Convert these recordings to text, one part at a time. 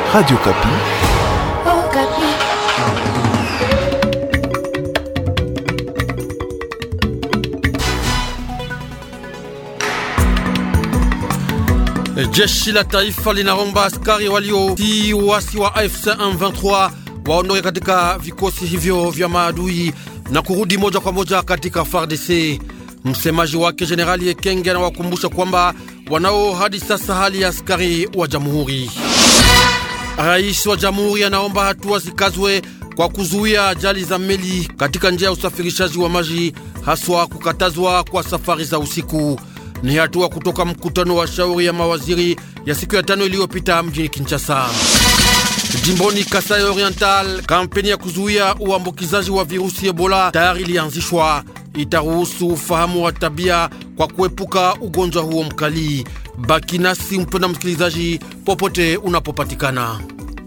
Radio Kapi. Oh, Kapi. Jeshi la taifa linaomba askari waliotii uasi wa AFC M23 waondoke katika vikosi hivyo vya maadui na kurudi moja kwa moja katika FARDC. Msemaji wake Jenerali Ekenge anawakumbusha kwamba wanao hadi sasa hali ya askari wa jamhuri. Rais wa jamhuri anaomba hatua zikazwe kwa kuzuia ajali za meli katika njia ya usafirishaji wa maji, haswa kukatazwa kwa safari za usiku. Ni hatua kutoka mkutano wa shauri ya mawaziri ya siku ya tano iliyopita mjini Kinshasa. Jimboni Kasai Oriental, kampeni ya kuzuia uambukizaji wa virusi Ebola tayari ilianzishwa. Itaruhusu ufahamu wa tabia kwa kuepuka ugonjwa huo mkali. Baki nasi mpenda msikilizaji, popote unapopatikana.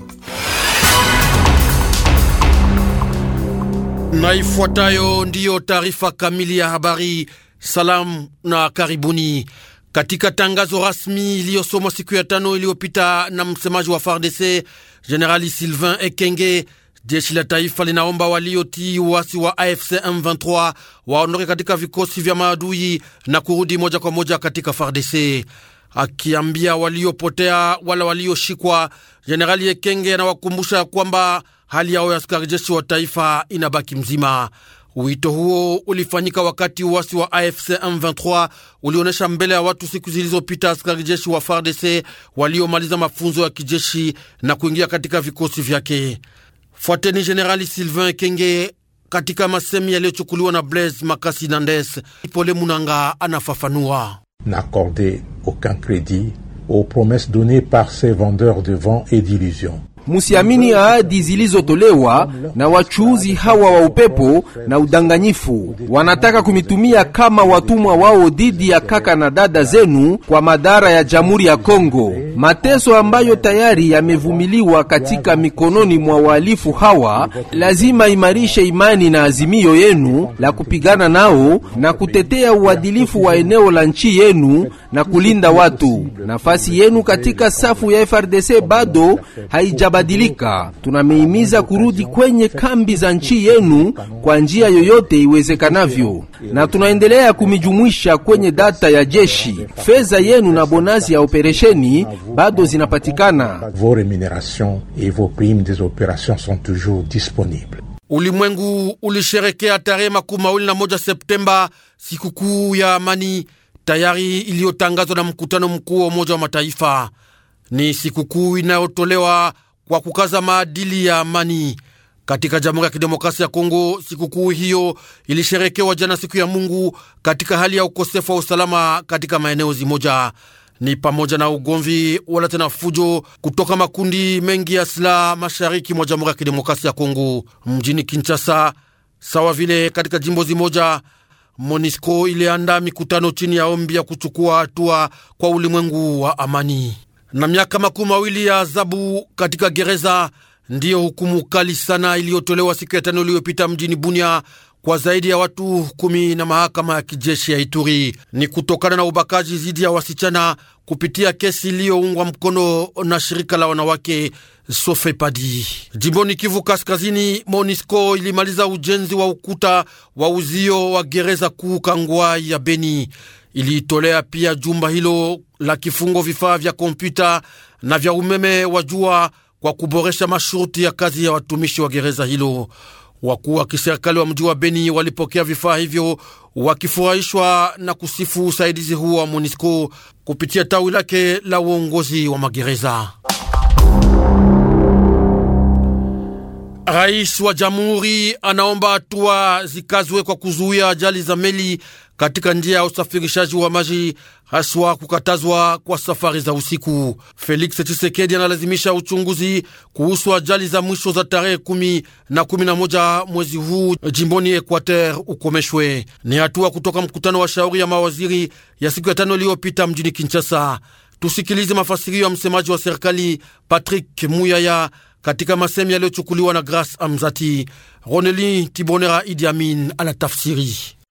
Na ifuatayo ndiyo taarifa kamili ya habari. Salamu na karibuni. Katika tangazo rasmi iliyosomwa siku ya tano iliyopita na msemaji wa FARDC Generali Sylvain Ekenge, jeshi la taifa linaomba waliotii uasi wa AFC M23 waondoke katika vikosi vya maadui na kurudi moja kwa moja katika FARDC. Akiambia waliopotea wala walioshikwa, Jenerali Ekenge anawakumbusha kwamba hali yao ya askari jeshi wa taifa inabaki mzima. Wito huo ulifanyika wakati uasi wa AFC M23 ulionyesha mbele ya watu siku zilizopita askari jeshi wa FARDC waliomaliza mafunzo ya kijeshi na kuingia katika vikosi vyake. Fuateni Jenerali Sylvain Kenge katika masemi yaliyochukuliwa na Blaise Makasi Nandes. Pole Munanga anafafanua. N'accorder aucun crédit aux promesses données par ces vendeurs de vent et d'illusions. Musiamini ahadi zilizotolewa na wachuuzi hawa wa upepo na udanganyifu. Wanataka kumitumia kama watumwa wao dhidi ya kaka na dada zenu kwa madhara ya Jamhuri ya Kongo, mateso ambayo tayari yamevumiliwa katika mikononi mwa wahalifu hawa. Lazima imarishe imani na azimio yenu la kupigana nao na kutetea uadilifu wa eneo la nchi yenu na kulinda watu. Nafasi yenu katika safu ya FRDC bado haija badilika. Tunamehimiza kurudi kwenye kambi za nchi yenu kwa njia yoyote iwezekanavyo, na tunaendelea kumijumuisha kwenye data ya jeshi. Fedha yenu na bonazi ya operesheni bado zinapatikana. Vos rémunérations et vos primes des opérations sont toujours disponibles. Ulimwengu ulisherekea tarehe makumi mawili na moja Septemba sikukuu ya amani tayari iliyotangazwa na mkutano mkuu wa Umoja wa Mataifa. Ni sikukuu inayotolewa kwa kukaza maadili ya amani katika Jamhuri ya Kidemokrasia ya Kongo. Sikukuu hiyo ilisherekewa jana siku ya Mungu katika hali ya ukosefu wa usalama katika maeneo zimoja, ni pamoja na ugomvi wala tena fujo kutoka makundi mengi ya silaha mashariki mwa Jamhuri ya Kidemokrasia ya Kongo. Mjini Kinshasa sawa vile katika jimbo zimoja, MONISCO iliandaa mikutano chini ya ombi ya kuchukua hatua kwa ulimwengu wa amani na miaka makumi mawili ya adhabu katika gereza ndiyo hukumu kali sana iliyotolewa siku ya tano iliyopita mjini Bunia kwa zaidi ya watu kumi na mahakama ya kijeshi ya Ituri. Ni kutokana na ubakaji dhidi ya wasichana kupitia kesi iliyoungwa mkono na shirika la wanawake Sofepadi. Jimboni Kivu Kaskazini, Monisco ilimaliza ujenzi wa ukuta wa uzio wa gereza kuu Kangwai ya Beni. Iliitolea pia jumba hilo la kifungo vifaa vya kompyuta na vya umeme wa jua kwa kuboresha masharti ya kazi ya watumishi wa gereza hilo. Wakuu wa kiserikali wa mji wa Beni walipokea vifaa hivyo wakifurahishwa na kusifu usaidizi huo wa MONUSCO kupitia tawi lake la uongozi wa magereza. Rais wa jamhuri anaomba hatua zikazwe kwa kuzuia ajali za meli katika njia ya usafirishaji wa maji, haswa kukatazwa kwa safari za usiku. Felix Tshisekedi analazimisha uchunguzi kuhusu ajali za mwisho za tarehe kumi na kumi na moja mwezi huu jimboni Equateur ukomeshwe. Ni hatua kutoka mkutano wa shauri ya mawaziri ya siku ya tano iliyopita mjini Kinshasa. Tusikilize mafasirio ya msemaji wa serikali Patrick Muyaya katika masemi yaliyochukuliwa na Grace Amzati. Roneli Tibonera Idi Amin anatafsiri.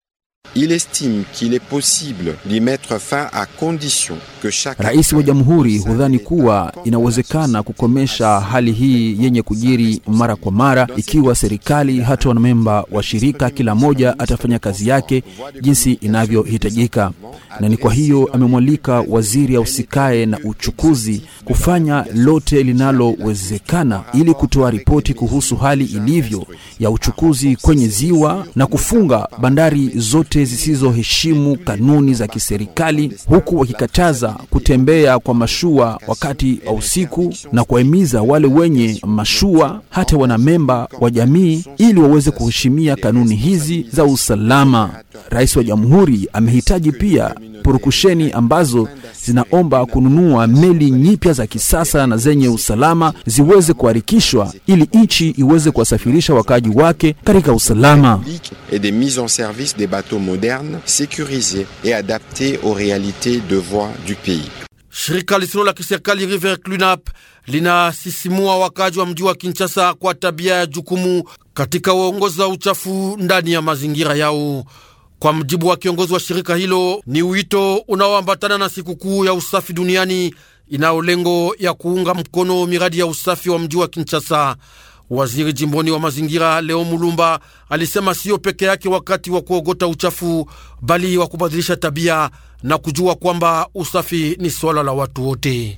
Il estime qu'il est possible d'y mettre fin à condition que chaque Rais wa jamhuri hudhani kuwa inawezekana kukomesha hali hii yenye kujiri mara kwa mara ikiwa serikali hata wanamemba wa shirika kila moja atafanya kazi yake jinsi inavyohitajika, na ni kwa hiyo amemwalika waziri ausikae na uchukuzi kufanya lote linalowezekana ili kutoa ripoti kuhusu hali ilivyo ya uchukuzi kwenye ziwa na kufunga bandari zote zisizoheshimu kanuni za kiserikali, huku wakikataza kutembea kwa mashua wakati wa usiku na kuwahimiza wale wenye mashua hata wanamemba wa jamii ili waweze kuheshimia kanuni hizi za usalama. Rais wa jamhuri amehitaji pia purukusheni ambazo zinaomba kununua meli nyipya za kisasa na zenye usalama ziweze kuharikishwa ili nchi iweze kuwasafirisha wakaaji wake katika usalama. et des mises en service des bateaux modernes, sécurisés et adaptés aux réalités de voie du pays. Shirika lisilo la kiserikali River Cleanup linasisimua wakaji wa mji wa Kinshasa kwa tabia ya jukumu katika uongozi wa uchafu ndani ya mazingira yao. Kwa mjibu wa kiongozi wa shirika hilo, ni wito unaoambatana na sikukuu ya usafi duniani inayo lengo ya kuunga mkono miradi ya usafi wa mji wa Kinshasa. Waziri jimboni wa mazingira Leo Mulumba alisema siyo peke yake wakati wa kuogota uchafu, bali wa kubadilisha tabia na kujua kwamba usafi ni swala la watu wote.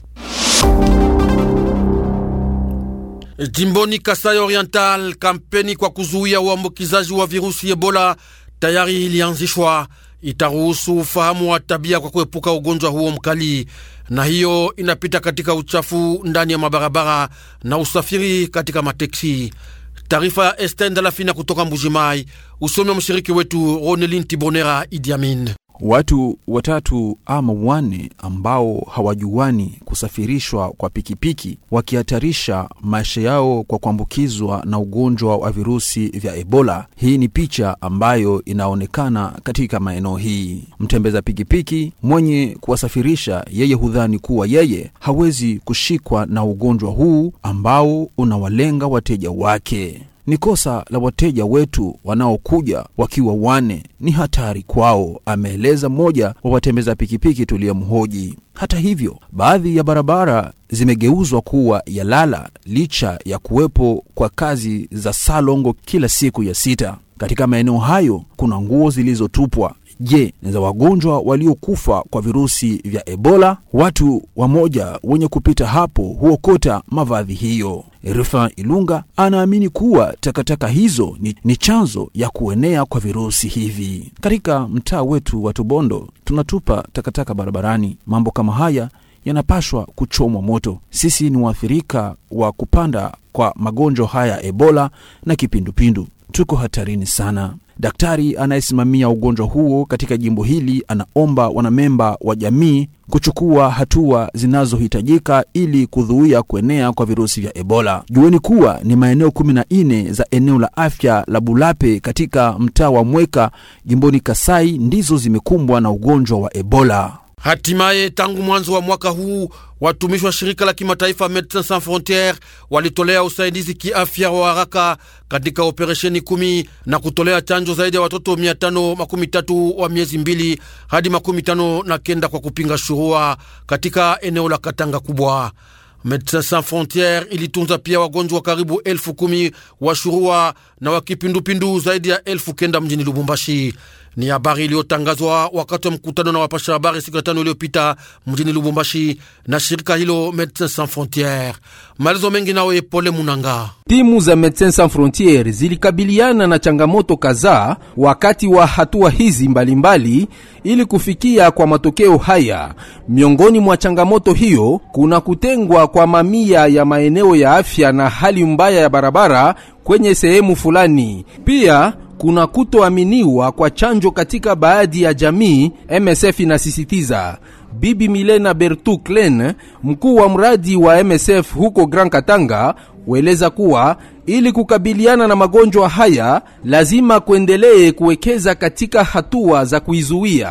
Jimboni Kasai Oriental, kampeni kwa kuzuia uambukizaji wa virusi Ebola tayari ilianzishwa. Itaruhusu ufahamu wa tabia kwa kuepuka ugonjwa huo mkali, na hiyo inapita katika uchafu ndani ya mabarabara na usafiri katika mateksi. Taarifa ya Esten Dalafina kutoka Mbujimai, usomi wa mshiriki wetu Ronelin Tibonera Idi Amin. Watu watatu ama wane ambao hawajuani kusafirishwa kwa pikipiki wakihatarisha maisha yao kwa kuambukizwa na ugonjwa wa virusi vya Ebola. Hii ni picha ambayo inaonekana katika maeneo hii. Mtembeza pikipiki mwenye kuwasafirisha yeye hudhani kuwa yeye hawezi kushikwa na ugonjwa huu ambao unawalenga wateja wake. Ni kosa la wateja wetu wanaokuja wakiwa wane, ni hatari kwao, ameeleza mmoja wa watembeza pikipiki tuliyemhoji. Hata hivyo, baadhi ya barabara zimegeuzwa kuwa ya lala licha ya kuwepo kwa kazi za salongo kila siku ya sita. Katika maeneo hayo kuna nguo zilizotupwa. Je, ni za wagonjwa waliokufa kwa virusi vya Ebola? Watu wamoja wenye kupita hapo huokota mavazi hiyo. Rufin Ilunga anaamini kuwa takataka hizo ni, ni chanzo ya kuenea kwa virusi hivi. Katika mtaa wetu wa Tubondo tunatupa takataka barabarani. Mambo kama haya yanapashwa kuchomwa moto. Sisi ni waathirika wa kupanda kwa magonjwa haya Ebola na kipindupindu, tuko hatarini sana. Daktari anayesimamia ugonjwa huo katika jimbo hili anaomba wanamemba wa jamii kuchukua hatua zinazohitajika ili kuzuia kuenea kwa virusi vya Ebola. Jueni kuwa ni maeneo kumi na nne za eneo la afya la Bulape katika mtaa wa Mweka jimboni Kasai ndizo zimekumbwa na ugonjwa wa Ebola. Hatimaye, tangu mwanzo wa mwaka huu watumishi wa shirika la kimataifa Medecins Sans Frontieres walitolea usaidizi kiafya wa haraka katika operesheni kumi na kutolea chanjo zaidi ya watoto mia tano makumi tatu wa miezi mbili hadi makumi tano na kenda kwa kupinga shurua katika eneo la Katanga kubwa. Medecins Sans Frontieres ilitunza pia wagonjwa karibu elfu kumi wa shurua na wa kipindupindu zaidi ya elfu kenda mjini Lubumbashi. Ni habari iliyotangazwa wakati wa mkutano na wapasha habari siku ya tano iliyopita mjini Lubumbashi na shirika hilo Medecins Sans Frontieres. Maelezo mengi nawe Pole Munanga. Timu za Medecins Sans Frontieres zilikabiliana na changamoto kadhaa wakati wa hatua hizi mbalimbali mbali, ili kufikia kwa matokeo haya. Miongoni mwa changamoto hiyo kuna kutengwa kwa mamia ya maeneo ya afya na hali mbaya ya barabara kwenye sehemu fulani. Pia kuna kutoaminiwa kwa chanjo katika baadhi ya jamii, MSF inasisitiza. Bibi Milena Bertu Klen, mkuu wa mradi wa MSF huko Grand Katanga, hueleza kuwa ili kukabiliana na magonjwa haya lazima kuendelee kuwekeza katika hatua za kuizuia.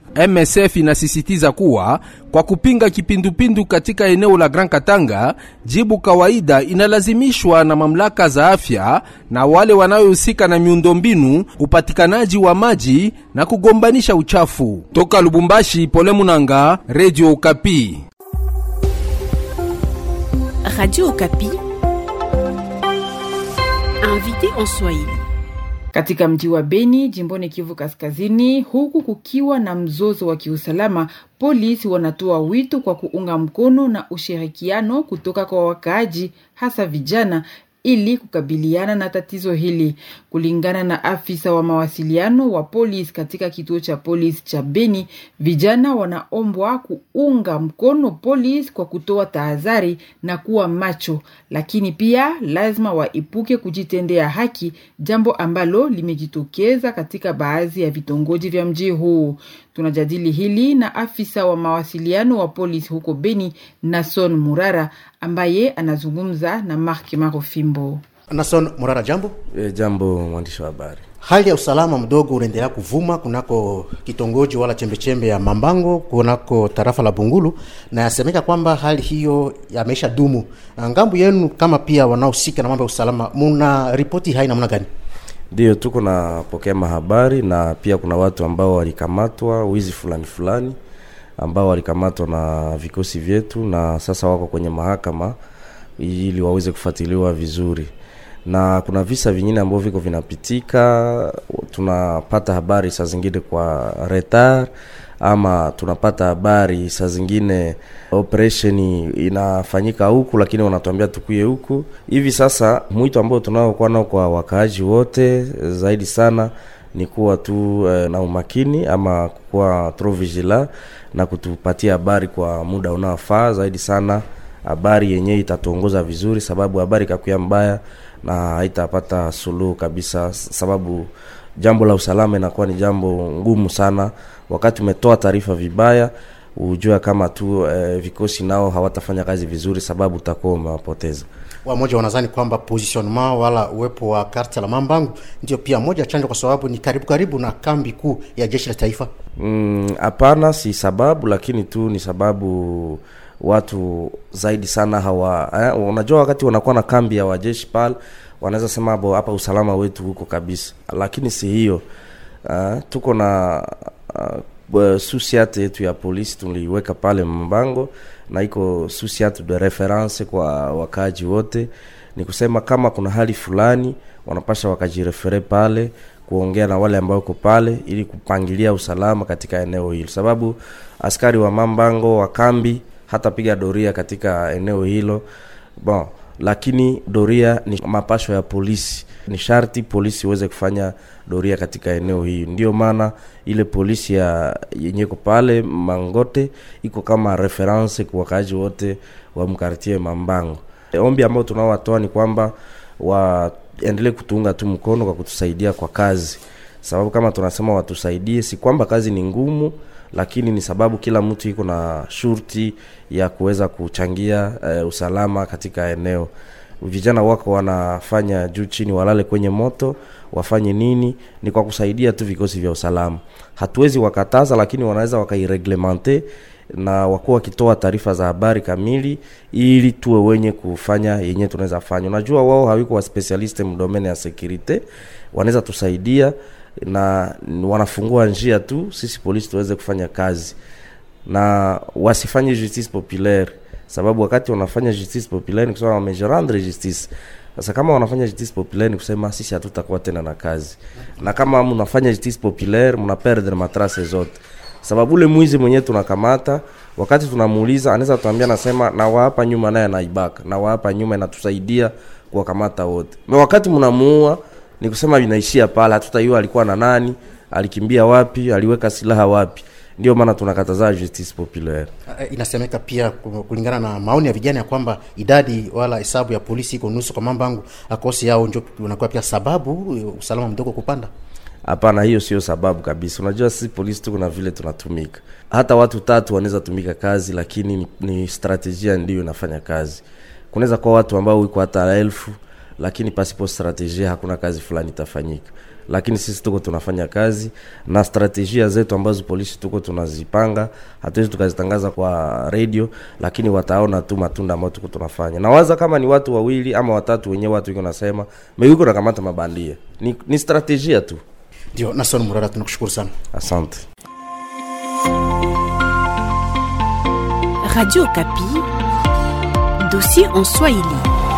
MSF inasisitiza kuwa kwa kupinga kipindupindu katika eneo la Grand Katanga, jibu kawaida inalazimishwa na mamlaka za afya na wale wanaohusika na miundombinu, upatikanaji wa maji na kugombanisha uchafu. Toka Lubumbashi, Pole Munanga, Radio Okapi. Radio Okapi. Invité en Swahili. Katika mji wa Beni jimboni Kivu Kaskazini, huku kukiwa na mzozo wa kiusalama, polisi wanatoa wito kwa kuunga mkono na ushirikiano kutoka kwa wakaaji, hasa vijana ili kukabiliana na tatizo hili. Kulingana na afisa wa mawasiliano wa polisi katika kituo cha polisi cha Beni, vijana wanaombwa kuunga mkono polisi kwa kutoa tahadhari na kuwa macho, lakini pia lazima waepuke kujitendea haki, jambo ambalo limejitokeza katika baadhi ya vitongoji vya mji huu. Tunajadili hili na afisa wa mawasiliano wa polisi huko Beni, Nason Murara, ambaye anazungumza na Mark Marofimbo. Nason Murara, jambo. E, jambo mwandishi wa habari. Hali ya usalama mdogo unaendelea kuvuma kunako kitongoji wala chembechembe ya Mambango kunako tarafa la Bungulu, na yasemeka kwamba hali hiyo yameisha dumu. Ngambo yenu kama pia wanaohusika na mambo ya usalama, muna ripoti hai namna gani? Ndio, tuko napokea mahabari na pia kuna watu ambao walikamatwa wizi fulani fulani ambao walikamatwa na vikosi vyetu na sasa wako kwenye mahakama ili waweze kufuatiliwa vizuri, na kuna visa vingine ambavyo viko vinapitika. Tunapata habari saa zingine kwa retard ama tunapata habari saa zingine operation inafanyika huku, lakini wanatuambia tukuye huku. Hivi sasa mwito ambao tunaokuwa nao kwa wakaaji wote zaidi sana ni kuwa tu eh, na umakini ama kuwa trop vigilant na kutupatia habari kwa muda unaofaa zaidi sana, habari yenyewe itatuongoza vizuri, sababu habari ikakuya mbaya na haitapata suluhu kabisa, sababu jambo la usalama inakuwa ni jambo ngumu sana. Wakati umetoa taarifa vibaya, ujua kama tu eh, vikosi nao hawatafanya kazi vizuri, sababu utakuwa umewapoteza. Wamoja wanadhani kwamba positionnement wala uwepo wa karta la Mambangu ndio pia moja chanjo, kwa sababu ni karibu karibu na kambi kuu ya jeshi la taifa. Hapana, mm, si sababu, lakini tu ni sababu watu zaidi sana hawa eh, unajua wakati wanakuwa na kambi ya wajeshi pale wanaweza sema bo hapa usalama wetu huko kabisa, lakini si hiyo. Uh, tuko na uh, susiate yetu ya polisi tuliweka pale Mbango na iko susiate de reference kwa wakaji wote. Ni kusema kama kuna hali fulani wanapasha wakajirefere pale kuongea na wale ambao uko pale ili kupangilia usalama katika eneo hilo, sababu askari wa Mambango wa kambi hata piga doria katika eneo hilo bon lakini doria ni mapasho ya polisi, ni sharti polisi iweze kufanya doria katika eneo hii. Ndio maana ile polisi ya yenye iko pale Mangote iko kama reference kwa wakaaji wote wa mkartie Mambango. E, ombi ambao tunaowatoa ni kwamba waendelee kutuunga tu mkono kwa kutusaidia kwa kazi, sababu kama tunasema watusaidie, si kwamba kazi ni ngumu lakini ni sababu kila mtu iko na shurti ya kuweza kuchangia e, usalama katika eneo. Vijana wako wanafanya juu chini, walale kwenye moto, wafanye nini? Ni kwa kusaidia tu vikosi vya usalama. Hatuwezi wakataza, lakini wanaweza wakaireglemente na wakuwa wakitoa taarifa za habari kamili, ili tuwe wenye kufanya yenye tunaweza fanya. Unajua wao hawiko wa specialist mdomene ya security, wanaweza tusaidia na wanafungua njia tu sisi polisi tuweze kufanya kazi na wasifanye justice populaire, sababu wakati wanafanya justice populaire ni kusema wamejerendre justice. Sasa kama wanafanya justice populaire ni kusema sisi hatutakuwa tena na kazi, na kama mnafanya justice populaire mna perdre matrace zote, sababu ule mwizi mwenyewe tunakamata, wakati tunamuuliza anaweza tuambia, nasema na hapa nyuma naye anaibaka, na hapa nyuma inatusaidia kuwakamata wote, na wakati mnamuua ni kusema vinaishia pale, hatutajua alikuwa na nani, alikimbia wapi, aliweka silaha wapi. Ndio maana tunakataza justice populaire. Uh, inasemeka pia kulingana na maoni ya vijana ya kwamba idadi wala hesabu ya polisi iko nusu kwa Mambangu, akosi yao ndio unakuwa pia sababu usalama mdogo kupanda. Hapana, hiyo sio sababu kabisa. Unajua sisi polisi tuko na vile tunatumika, hata watu tatu wanaweza tumika kazi, lakini ni, ni strategia ndiyo inafanya kazi. Kunaweza kuwa watu ambao wiko hata elfu lakini pasipo strategia hakuna kazi fulani itafanyika. lakini sisi tuko tunafanya kazi na strategia zetu ambazo polisi tuko tunazipanga hatuwezi tukazitangaza kwa radio lakini wataona tu matunda ambayo tuko tunafanya nawaza kama ni watu wawili ama watatu wenyewe watu iko nasema meuko nakamata mabandia ni, ni strategia tu ndio nason murara tunakushukuru sana asante Radio Kapi, dossier en Swahili.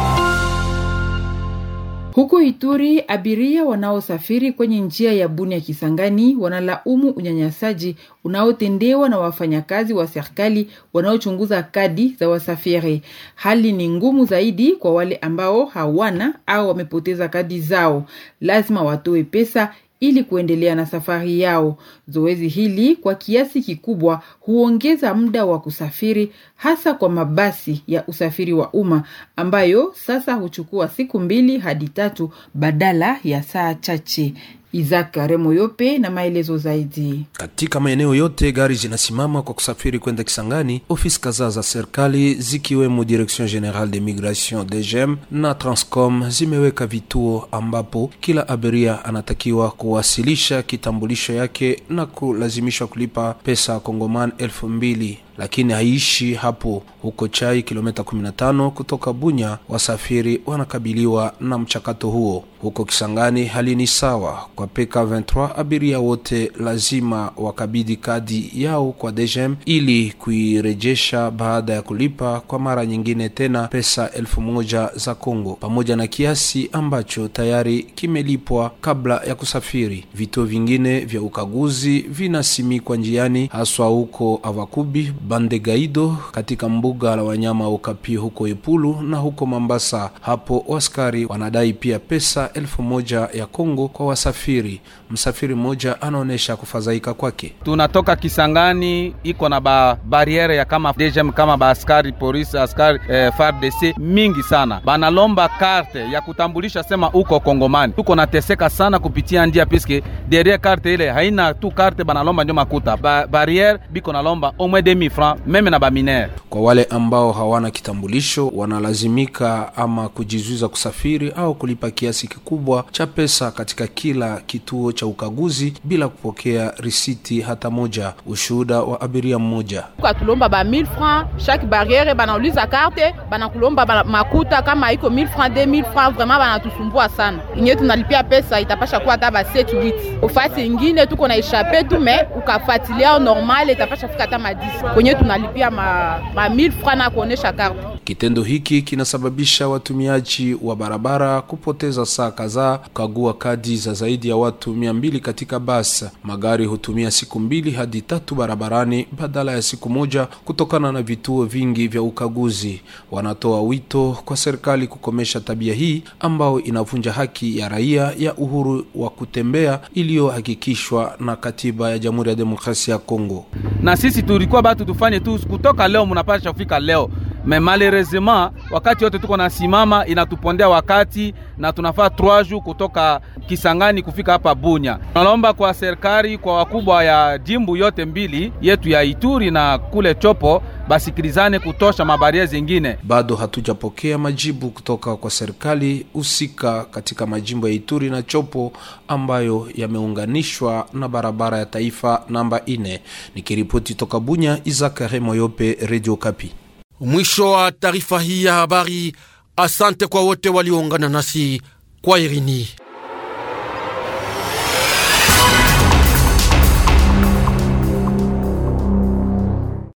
Huko Ituri, abiria wanaosafiri kwenye njia ya Bunia Kisangani wanalaumu unyanyasaji unaotendewa na wafanyakazi wa serikali wanaochunguza kadi za wasafiri. Hali ni ngumu zaidi kwa wale ambao hawana au wamepoteza kadi zao, lazima watoe pesa ili kuendelea na safari yao. Zoezi hili kwa kiasi kikubwa huongeza muda wa kusafiri, hasa kwa mabasi ya usafiri wa umma ambayo sasa huchukua siku mbili hadi tatu badala ya saa chache. Isaac Remoyope na maelezo zaidi. Katika maeneo yote gari zinasimama kwa kusafiri kwenda Kisangani. Ofisi kadhaa za serikali zikiwemo Direction Generale de Migration DGM na Transcom zimeweka vituo ambapo kila abiria anatakiwa kuwasilisha kitambulisho yake na kulazimishwa kulipa pesa kongoman elfu mbili lakini haishi hapo. Huko Chai, kilomita 15 kutoka Bunya, wasafiri wanakabiliwa na mchakato huo. Huko Kisangani hali ni sawa. Kwa PK23 abiria wote lazima wakabidhi kadi yao kwa DGM ili kuirejesha baada ya kulipa kwa mara nyingine tena pesa elfu moja za Kongo pamoja na kiasi ambacho tayari kimelipwa kabla ya kusafiri. Vituo vingine vya ukaguzi vinasimikwa njiani, haswa huko Avakubi Bande Gaido katika mbuga la wanyama Okapi huko Ipulu na huko Mambasa. Hapo waskari wanadai pia pesa elfu moja ya Kongo kwa wasafiri. Msafiri mmoja anaonyesha kufadhaika kwake. tunatoka Kisangani iko na ba bariere ya kama DGM kama ba askari polisi askari eh, FARDC mingi sana banalomba karte ya kutambulisha sema uko Kongomani. Tuko nateseka sana kupitia njia piske derrière karte ile haina tu karte banalomba ndio makuta ba, barriere biko nalomba au moins 2000 francs meme na baminere. Kwa wale ambao hawana kitambulisho, wanalazimika ama kujizuiza kusafiri au kulipa kiasi kikubwa cha pesa katika kila kituo cha ukaguzi bila kupokea risiti hata moja. Ushuhuda wa abiria mmoja. katulomba ba 1000 francs chaque barriere banauliza karte banakulomba bana makuta kama iko 1000 francs 2000 francs vraiment banatusumbua sana inye tunalipia pesa itapasha kuwa hata ba 7 8 ofasi ingine tuko na eshape tu me ukafatilia normal itapasha fika hata ma 10 kwenye tunalipia ma, ma 1000 francs na kuonesha karte Kitendo hiki kinasababisha watumiaji wa barabara kupoteza saa kadhaa kukagua kadi za zaidi ya watu mia mbili katika basi. Magari hutumia siku mbili hadi tatu barabarani badala ya siku moja kutokana na vituo vingi vya ukaguzi. Wanatoa wito kwa serikali kukomesha tabia hii ambayo inavunja haki ya raia ya uhuru wa kutembea iliyohakikishwa na katiba ya Jamhuri ya Demokrasia ya Kongo. na sisi tulikuwa batu tufanye tu kutoka leo, munapasha kufika leo me malheureusement wakati yote tuko nasimama inatupondea wakati na tunafaa 3 jours kutoka Kisangani kufika hapa Bunya. Tunalomba kwa serikali, kwa wakubwa ya jimbu yote mbili yetu ya Ituri na kule Chopo basikilizane kutosha mabaria zingine. Bado hatujapokea majibu kutoka kwa serikali husika katika majimbo ya Ituri na Chopo ambayo yameunganishwa na barabara ya taifa namba ine. Nikiripoti toka Bunya, Izakare Moyope, Radio Kapi. Mwisho wa taarifa hii ya habari. Asante kwa wote walioungana nasi kwa Irini.